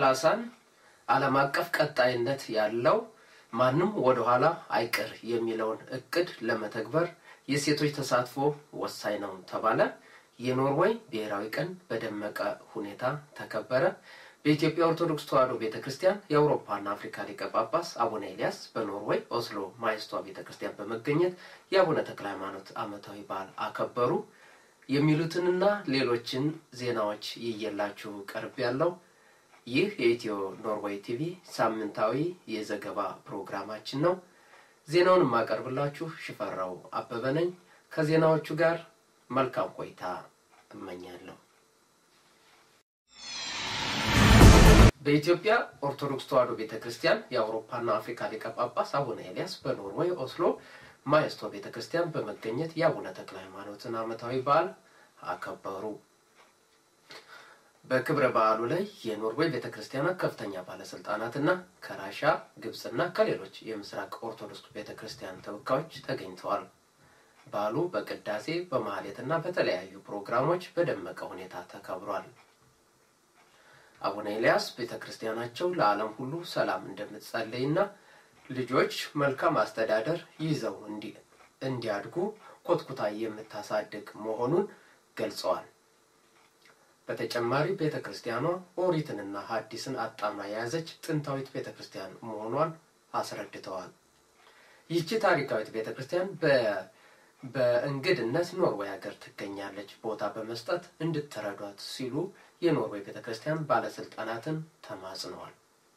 ሰላሳን ዓለም አቀፍ ቀጣይነት ያለው ማንም ወደኋላ አይቅር የሚለውን እቅድ ለመተግበር የሴቶች ተሳትፎ ወሳኝ ነው ተባለ። የኖርዌይ ብሔራዊ ቀን በደመቀ ሁኔታ ተከበረ። በኢትዮጵያ ኦርቶዶክስ ተዋሕዶ ቤተ ክርስቲያን የአውሮፓና አፍሪካ ሊቀ ጳጳስ አቡነ ኤልያስ በኖርዌይ ኦስሎ ማይስቷ ቤተ ክርስቲያን በመገኘት የአቡነ ተክለ ሃይማኖት ዓመታዊ በዓል አከበሩ። የሚሉትንና ሌሎችን ዜናዎች ይየላችሁ ቀርብ ያለው ይህ የኢትዮ ኖርዌይ ቲቪ ሳምንታዊ የዘገባ ፕሮግራማችን ነው። ዜናውን የማቀርብላችሁ ሽፈራው አበበ ነኝ። ከዜናዎቹ ጋር መልካም ቆይታ እመኛለሁ። በኢትዮጵያ ኦርቶዶክስ ተዋሕዶ ቤተ ክርስቲያን የአውሮፓና አፍሪካ ሊቀ ጳጳስ አቡነ ኤልያስ በኖርዌይ ኦስሎ ማየስቶ ቤተ ክርስቲያን በመገኘት የአቡነ ተክለ ሃይማኖትን ዓመታዊ በዓል አከበሩ። በክብረ በዓሉ ላይ የኖርዌይ ቤተ ክርስቲያናት ከፍተኛ ባለስልጣናትና ከራሻ ግብፅና ከሌሎች የምስራቅ ኦርቶዶክስ ቤተ ክርስቲያን ተወካዮች ተገኝተዋል። በዓሉ በቅዳሴ በማህሌትና በተለያዩ ፕሮግራሞች በደመቀ ሁኔታ ተከብሯል። አቡነ ኤልያስ ቤተ ክርስቲያናቸው ለዓለም ሁሉ ሰላም እንደምትጸልይና ልጆች መልካም አስተዳደር ይዘው እንዲያድጉ ኮትኩታ የምታሳድግ መሆኑን ገልጸዋል። በተጨማሪ ቤተ ክርስቲያኗ ኦሪትንና ሐዲስን አጣምራ የያዘች ጥንታዊት ቤተ ክርስቲያን መሆኗን አስረድተዋል። ይህቺ ታሪካዊት ቤተ ክርስቲያን በእንግድነት ኖርዌይ ሀገር ትገኛለች። ቦታ በመስጠት እንድትረዷት ሲሉ የኖርዌይ ቤተ ክርስቲያን ባለስልጣናትን ተማጽነዋል።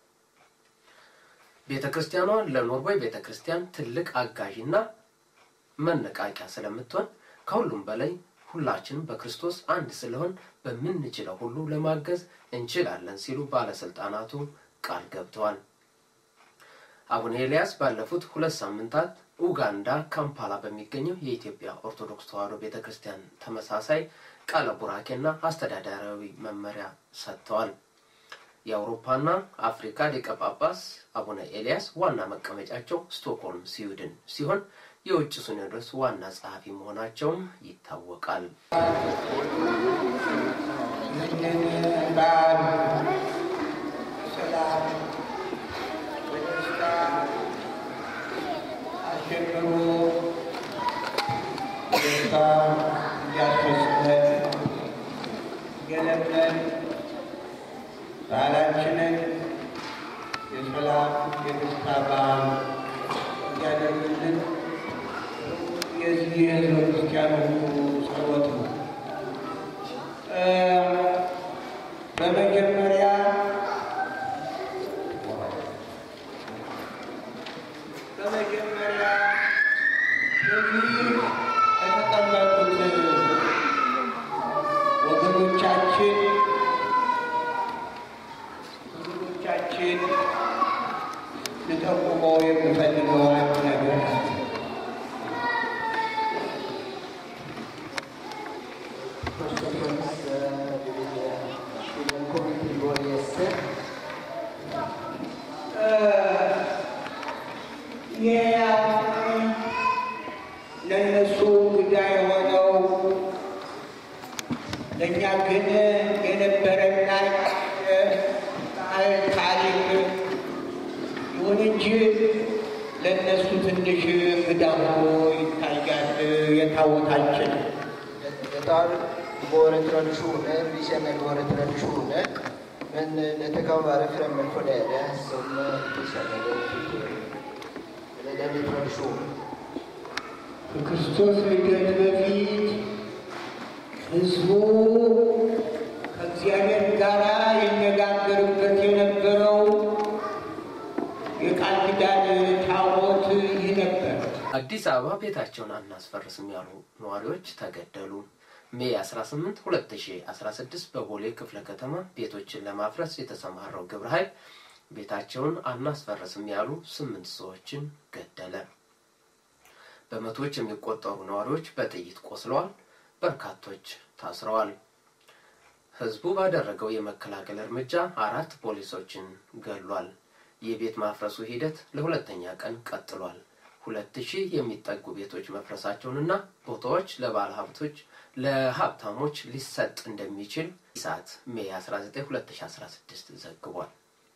ቤተ ክርስቲያኗ ለኖርዌይ ቤተ ክርስቲያን ትልቅ አጋዥና መነቃቂያ ስለምትሆን ከሁሉም በላይ ሁላችንም በክርስቶስ አንድ ስለሆን በምንችለው ሁሉ ለማገዝ እንችላለን ሲሉ ባለስልጣናቱ ቃል ገብተዋል። አቡነ ኤልያስ ባለፉት ሁለት ሳምንታት ኡጋንዳ ካምፓላ በሚገኘው የኢትዮጵያ ኦርቶዶክስ ተዋሕዶ ቤተ ክርስቲያን ተመሳሳይ ቃለ ቡራኬና አስተዳዳራዊ መመሪያ ሰጥተዋል። የአውሮፓና አፍሪካ ሊቀ ጳጳስ አቡነ ኤልያስ ዋና መቀመጫቸው ስቶክሆልም ስዊድን ሲሆን የውጭ ሲኖዶስ ዋና ጸሐፊ መሆናቸውም ይታወቃል። ይህንን በዓል ሰላም በደስታ አሸብሮ ደስታ እንዲያስፈጽመን ገለመን በዓላችንን የሰላም የደስታ በዓል እንዲያደርግልን የዚህ የህዝበ ክርስቲያኑ ጸሎት ነው። በመጀመሪያ በመጀመሪያ እዚህ የተቀመጡት ወገኖቻችን ወገኖቻችን ልጠቁመው የምፈልገው አንድ ነገር አለ። Först och främst eh, vill jag välkommen till våra gäster. ይህ አሁን ለእነሱ እንግዳ የሆነው ለእኛ ግን የነበረና ባህል ታሪክ ይሁን እንጂ ለእነሱ ትንሽ እንግዳ ሆኖ ይታያል የታወታችን Detta är våra traditioner, vi känner våra traditioner. Men eh, detta kan vara främmande för er som eh, inte känner det kultur. Eller den är tradition. ከክርስቶስ ልደት በፊት ሕዝቡ ከእግዚአብሔር ጋር ይነጋገርበት የነበረው የቃል ኪዳን ታቦት ይህ ነበር። አዲስ አበባ ቤታቸውን አናስፈርስም ያሉ ነዋሪዎች ተገደሉ። ሜይ 18 2016 በቦሌ ክፍለ ከተማ ቤቶችን ለማፍረስ የተሰማራው ግብረ ኃይል ቤታቸውን አናስፈርስም ያሉ ስምንት ሰዎችን ገደለ። በመቶዎች የሚቆጠሩ ነዋሪዎች በጥይት ቆስለዋል። በርካቶች ታስረዋል። ህዝቡ ባደረገው የመከላከል እርምጃ አራት ፖሊሶችን ገሏል። የቤት ማፍረሱ ሂደት ለሁለተኛ ቀን ቀጥሏል። ሁለት ሺህ የሚጠጉ ቤቶች መፍረሳቸውንና ቦታዎች ለባለ ሀብቶች ለሀብታሞች ሊሰጥ እንደሚችል ኢሳት ሜይ 19 2016 ዘግቧል።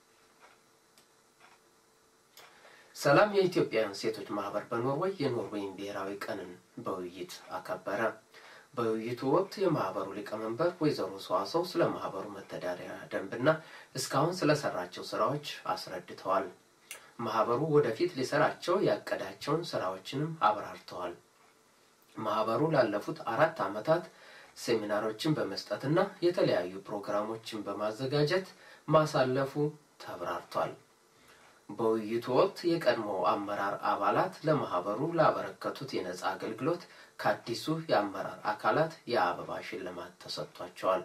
ሰላም የኢትዮጵያውያን ሴቶች ማህበር በኖርዌይ የኖርዌይን ብሔራዊ ቀንን በውይይት አከበረ። በውይይቱ ወቅት የማህበሩ ሊቀመንበር ወይዘሮ ሰዋሰው ስለ ማህበሩ መተዳደሪያ ደንብና እስካሁን ስለሰራቸው ስራዎች አስረድተዋል። ማህበሩ ወደፊት ሊሰራቸው ያቀዳቸውን ስራዎችንም አብራርተዋል። ማህበሩ ላለፉት አራት ዓመታት ሴሚናሮችን በመስጠትና የተለያዩ ፕሮግራሞችን በማዘጋጀት ማሳለፉ ተብራርቷል። በውይይቱ ወቅት የቀድሞ አመራር አባላት ለማህበሩ ላበረከቱት የነጻ አገልግሎት ከአዲሱ የአመራር አካላት የአበባ ሽልማት ተሰጥቷቸዋል።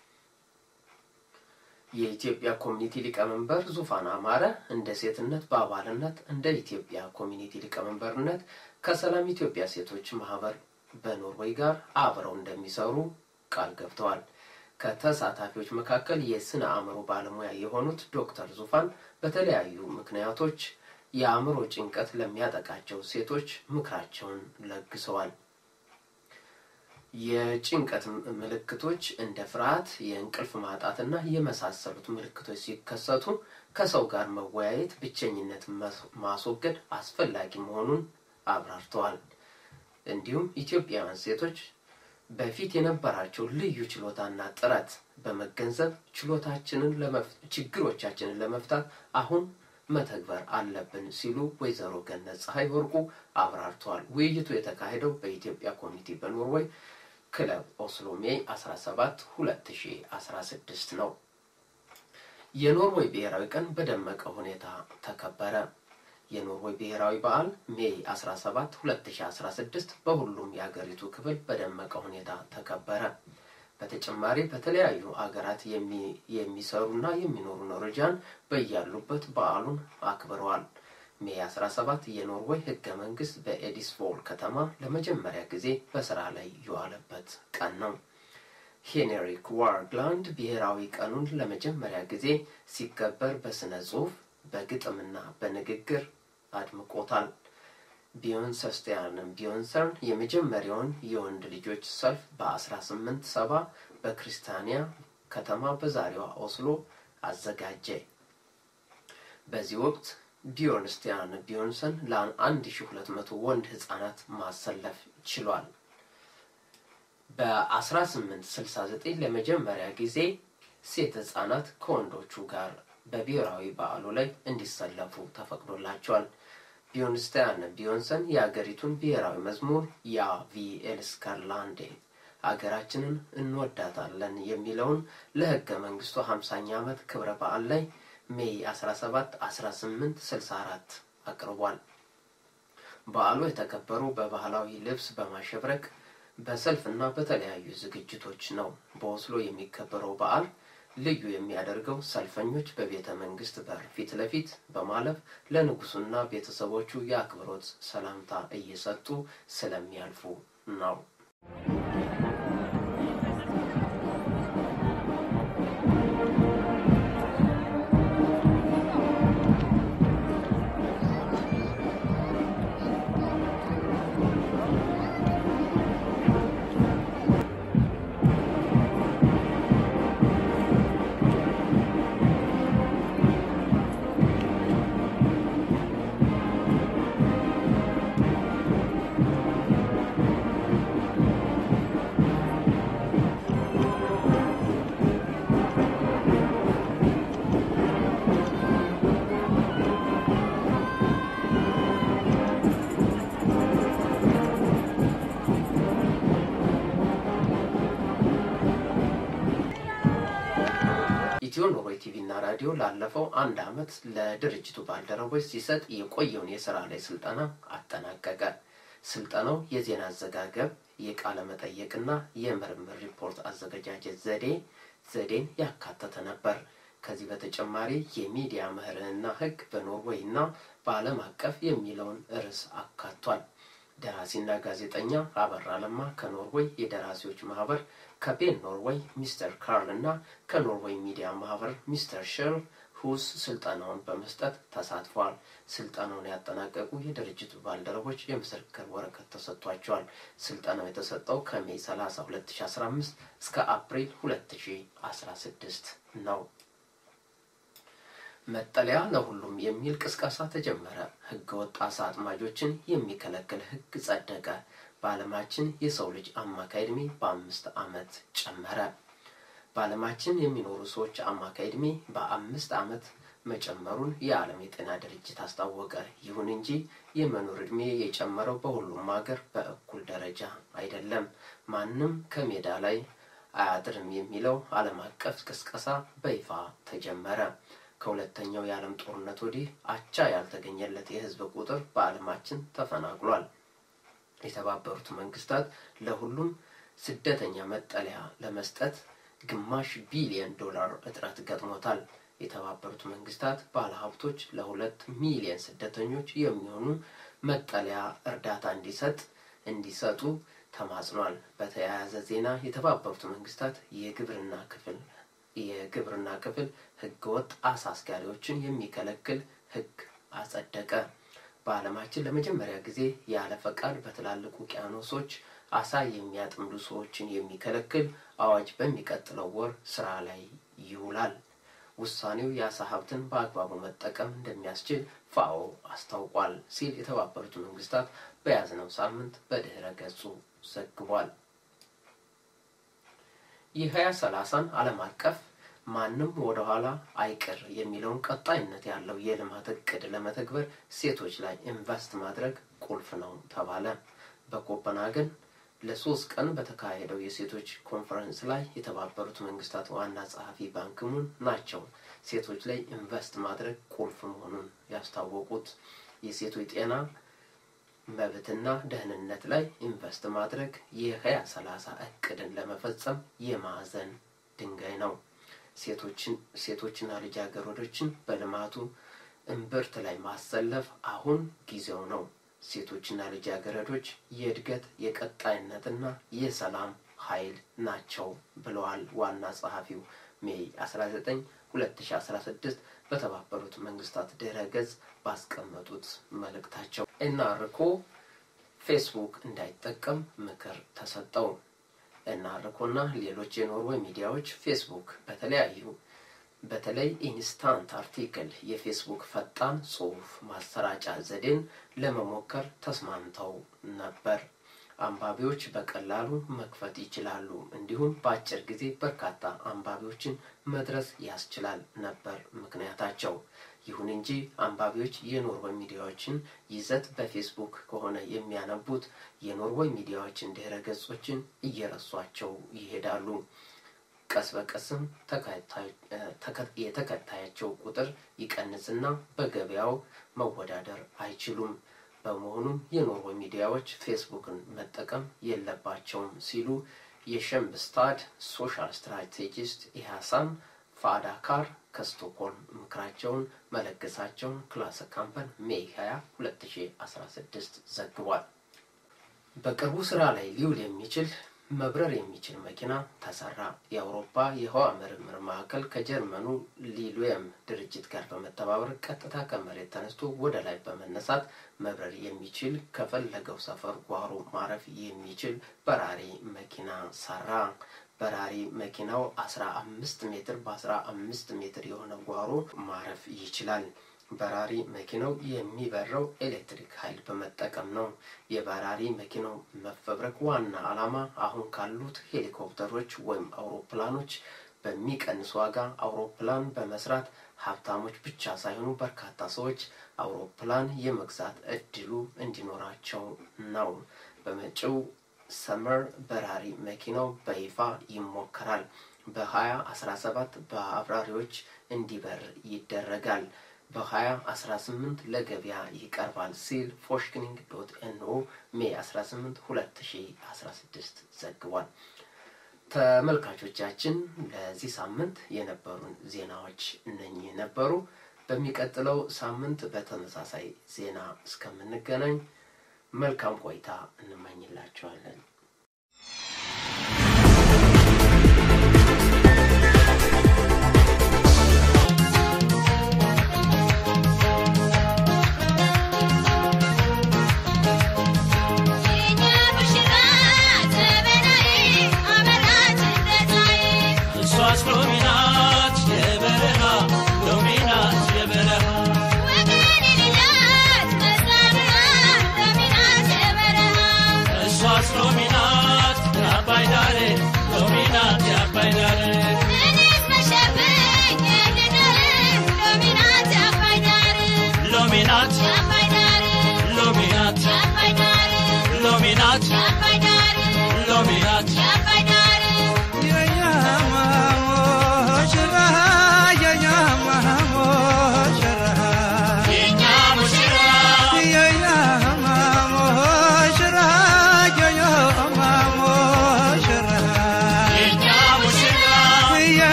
የኢትዮጵያ ኮሚኒቲ ሊቀመንበር ዙፋን አማረ እንደ ሴትነት በአባልነት እንደ ኢትዮጵያ ኮሚኒቲ ሊቀመንበርነት ከሰላም ኢትዮጵያ ሴቶች ማህበር በኖርዌይ ጋር አብረው እንደሚሰሩ ቃል ገብተዋል። ከተሳታፊዎች መካከል የስነ አእምሮ ባለሙያ የሆኑት ዶክተር ዙፋን በተለያዩ ምክንያቶች የአእምሮ ጭንቀት ለሚያጠቃቸው ሴቶች ምክራቸውን ለግሰዋል። የጭንቀት ምልክቶች እንደ ፍርሃት፣ የእንቅልፍ ማጣትና የመሳሰሉት ምልክቶች ሲከሰቱ ከሰው ጋር መወያየት፣ ብቸኝነት ማስወገድ አስፈላጊ መሆኑን አብራርተዋል። እንዲሁም ኢትዮጵያውያን ሴቶች በፊት የነበራቸው ልዩ ችሎታና ጥረት በመገንዘብ ችሎታችንን ችግሮቻችንን ለመፍታት አሁን መተግበር አለብን ሲሉ ወይዘሮ ገነት ፀሐይ ወርቁ አብራርተዋል። ውይይቱ የተካሄደው በኢትዮጵያ ኮሚኒቲ በኖርዌይ ክለብ ኦስሎ ሜይ 17 2016 ነው። የኖርዌይ ብሔራዊ ቀን በደመቀ ሁኔታ ተከበረ። የኖርዌይ ብሔራዊ በዓል ሜይ 17 2016 በሁሉም የሀገሪቱ ክፍል በደመቀ ሁኔታ ተከበረ። በተጨማሪ በተለያዩ አገራት የሚሰሩና የሚኖሩ ኖርዌጂያን በያሉበት በዓሉን አክብረዋል። ሜይ 17 የኖርዌይ ህገ መንግስት በኤዲስቮል ከተማ ለመጀመሪያ ጊዜ በስራ ላይ የዋለበት ቀን ነው። ሄንሪክ ዋርግላንድ ብሔራዊ ቀኑን ለመጀመሪያ ጊዜ ሲከበር በስነ ጽሁፍ በግጥምና በንግግር አድምቆታል። ቢዮንሰስቲያንም ቢዮንሰርን የመጀመሪያውን የወንድ ልጆች ሰልፍ በ1870 በክርስቲያኒያ ከተማ በዛሬዋ ኦስሎ አዘጋጀ። በዚህ ወቅት ቢዮንስቲያን ቢዮንሰን ለ1200 ወንድ ህጻናት ማሰለፍ ችሏል። በ1869 ለመጀመሪያ ጊዜ ሴት ህጻናት ከወንዶቹ ጋር በብሔራዊ በዓሉ ላይ እንዲሰለፉ ተፈቅዶላቸዋል። ቢዮንስታያን ቢዮንሰን የአገሪቱን ብሔራዊ መዝሙር ያ ቪ ኤልስከርላንዴ አገራችንን እንወዳታለን የሚለውን ለህገ መንግስቱ 50ኛ ዓመት ክብረ በዓል ላይ ሜይ 17 1864 አቅርቧል። በዓሉ የተከበረው በባህላዊ ልብስ በማሸብረቅ በሰልፍና በተለያዩ ዝግጅቶች ነው። በኦስሎ የሚከበረው በዓል ልዩ የሚያደርገው ሰልፈኞች በቤተ መንግስት በር ፊት ለፊት በማለፍ ለንጉሱና ቤተሰቦቹ የአክብሮት ሰላምታ እየሰጡ ስለሚያልፉ ነው። ኢትዮ ኖርዌይ ቲቪ እና ራዲዮ ላለፈው አንድ ዓመት ለድርጅቱ ባልደረቦች ሲሰጥ የቆየውን የስራ ላይ ስልጠና አጠናቀቀ። ስልጠናው የዜና አዘጋገብ፣ የቃለ መጠየቅና የምርምር ሪፖርት አዘገጃጀት ዘዴ ዘዴን ያካተተ ነበር። ከዚህ በተጨማሪ የሚዲያ ምህርንና ሕግ በኖርዌይ እና በዓለም አቀፍ የሚለውን ርዕስ አካቷል። ደራሲና ጋዜጠኛ አበራ ለማ ከኖርዌይ የደራሲዎች ማህበር፣ ከቤን ኖርዌይ ሚስተር ካርል እና ከኖርዌይ ሚዲያ ማህበር ሚስተር ሸርል ሁስ ስልጠናውን በመስጠት ተሳትፏል። ስልጠናውን ያጠናቀቁ የድርጅቱ ባልደረቦች የምስክር ወረቀት ተሰጥቷቸዋል። ስልጠናው የተሰጠው ከሜይ 30 2015 እስከ አፕሪል 2016 ነው። መጠለያ ለሁሉም የሚል ቅስቀሳ ተጀመረ። ህገወጥ አሳ አጥማጆችን የሚከለክል ህግ ጸደቀ። በዓለማችን የሰው ልጅ አማካይ ዕድሜ በአምስት ዓመት ጨመረ። በዓለማችን የሚኖሩ ሰዎች አማካይ ዕድሜ በአምስት ዓመት መጨመሩን የዓለም የጤና ድርጅት አስታወቀ። ይሁን እንጂ የመኖር ዕድሜ የጨመረው በሁሉም ሀገር በእኩል ደረጃ አይደለም። ማንም ከሜዳ ላይ አያድርም የሚለው ዓለም አቀፍ ቅስቀሳ በይፋ ተጀመረ። ከሁለተኛው የዓለም ጦርነት ወዲህ አቻ ያልተገኘለት የህዝብ ቁጥር በዓለማችን ተፈናቅሏል። የተባበሩት መንግስታት ለሁሉም ስደተኛ መጠለያ ለመስጠት ግማሽ ቢሊዮን ዶላር እጥረት ገጥሞታል። የተባበሩት መንግስታት ባለሀብቶች ለሁለት ሚሊዮን ስደተኞች የሚሆኑ መጠለያ እርዳታ እንዲሰጥ እንዲሰጡ ተማጽኗል። በተያያዘ ዜና የተባበሩት መንግስታት የግብርና ክፍል የግብርና ክፍል ህገወጥ አሳ አስጋሪዎችን የሚከለክል ህግ አጸደቀ። በዓለማችን ለመጀመሪያ ጊዜ ያለ ፈቃድ በትላልቅ ውቅያኖሶች አሳ የሚያጥምዱ ሰዎችን የሚከለክል አዋጅ በሚቀጥለው ወር ስራ ላይ ይውላል። ውሳኔው የአሳ ሀብትን በአግባቡ መጠቀም እንደሚያስችል ፋኦ አስታውቋል ሲል የተባበሩት መንግስታት በያዝነው ሳምንት በድህረ ገጹ ዘግቧል። የሀያ ሰላሳን ዓለም አቀፍ ማንም ወደ ኋላ አይቅር የሚለውን ቀጣይነት ያለው የልማት እቅድ ለመተግበር ሴቶች ላይ ኢንቨስት ማድረግ ቁልፍ ነው ተባለ። በኮፐንሃገን ለሶስት ቀን በተካሄደው የሴቶች ኮንፈረንስ ላይ የተባበሩት መንግስታት ዋና ጸሐፊ ባንኪሙን ናቸው ሴቶች ላይ ኢንቨስት ማድረግ ቁልፍ መሆኑን ያስታወቁት። የሴቶች ጤና መብትና ደህንነት ላይ ኢንቨስት ማድረግ የሀያ ሰላሳ እቅድን ለመፈጸም የማዕዘን ድንጋይ ነው። ሴቶችና ልጃገረዶችን በልማቱ እምብርት ላይ ማሰለፍ አሁን ጊዜው ነው። ሴቶችና ልጃገረዶች የእድገት የቀጣይነትና የሰላም ኃይል ናቸው ብለዋል ዋና ጸሐፊው ሜይ 19 2016 በተባበሩት መንግስታት ድረ ገጽ ባስቀመጡት መልእክታቸው። ኤንአርኮ ፌስቡክ እንዳይጠቀም ምክር ተሰጠው። ኤንአርኮና ሌሎች የኖርዌይ ሚዲያዎች ፌስቡክ በተለያዩ በተለይ ኢንስታንት አርቲክል የፌስቡክ ፈጣን ጽሑፍ ማሰራጫ ዘዴን ለመሞከር ተስማምተው ነበር። አንባቢዎች በቀላሉ መክፈት ይችላሉ፣ እንዲሁም በአጭር ጊዜ በርካታ አንባቢዎችን መድረስ ያስችላል ነበር ምክንያታቸው። ይሁን እንጂ አንባቢዎች የኖርዌይ ሚዲያዎችን ይዘት በፌስቡክ ከሆነ የሚያነቡት የኖርዌይ ሚዲያዎችን ድህረ ገጾችን እየረሷቸው ይሄዳሉ። ቀስ በቀስም የተከታያቸው ቁጥር ይቀንስና በገበያው መወዳደር አይችሉም። በመሆኑም የኖርዌይ ሚዲያዎች ፌስቡክን መጠቀም የለባቸውም ሲሉ የሸምብስታድ ሶሻል ስትራቴጂስት ኢሃሳን ፋዳካር ከስቶኮልም ምክራቸውን መለገሳቸውን ክላስ ካምፐን ሜይ 20 2016 ዘግቧል። በቅርቡ ስራ ላይ ሊውል የሚችል መብረር የሚችል መኪና ተሰራ። የአውሮፓ የህዋ ምርምር ማዕከል ከጀርመኑ ሊሉየም ድርጅት ጋር በመተባበር ቀጥታ ከመሬት ተነስቶ ወደ ላይ በመነሳት መብረር የሚችል ከፈለገው ሰፈር ጓሮ ማረፍ የሚችል በራሪ መኪና ሰራ። በራሪ መኪናው አስራ አምስት ሜትር በአስራ አምስት ሜትር የሆነ ጓሮ ማረፍ ይችላል። በራሪ መኪናው የሚበረው ኤሌክትሪክ ኃይል በመጠቀም ነው። የበራሪ መኪናው መፈብረክ ዋና ዓላማ አሁን ካሉት ሄሊኮፕተሮች ወይም አውሮፕላኖች በሚቀንስ ዋጋ አውሮፕላን በመስራት ሀብታሞች ብቻ ሳይሆኑ በርካታ ሰዎች አውሮፕላን የመግዛት እድሉ እንዲኖራቸው ነው። በመጪው ሰመር በራሪ መኪናው በይፋ ይሞከራል። በሀያ አስራ ሰባት በአብራሪዎች እንዲበር ይደረጋል። በ2018 ለገበያ ይቀርባል ሲል ፎሽክኒንግ ዶት ኤንኦ ሜይ 18 2016 ዘግቧል። ተመልካቾቻችን ለዚህ ሳምንት የነበሩን ዜናዎች እነኚህ ነበሩ። በሚቀጥለው ሳምንት በተመሳሳይ ዜና እስከምንገናኝ መልካም ቆይታ እንመኝላቸዋለን።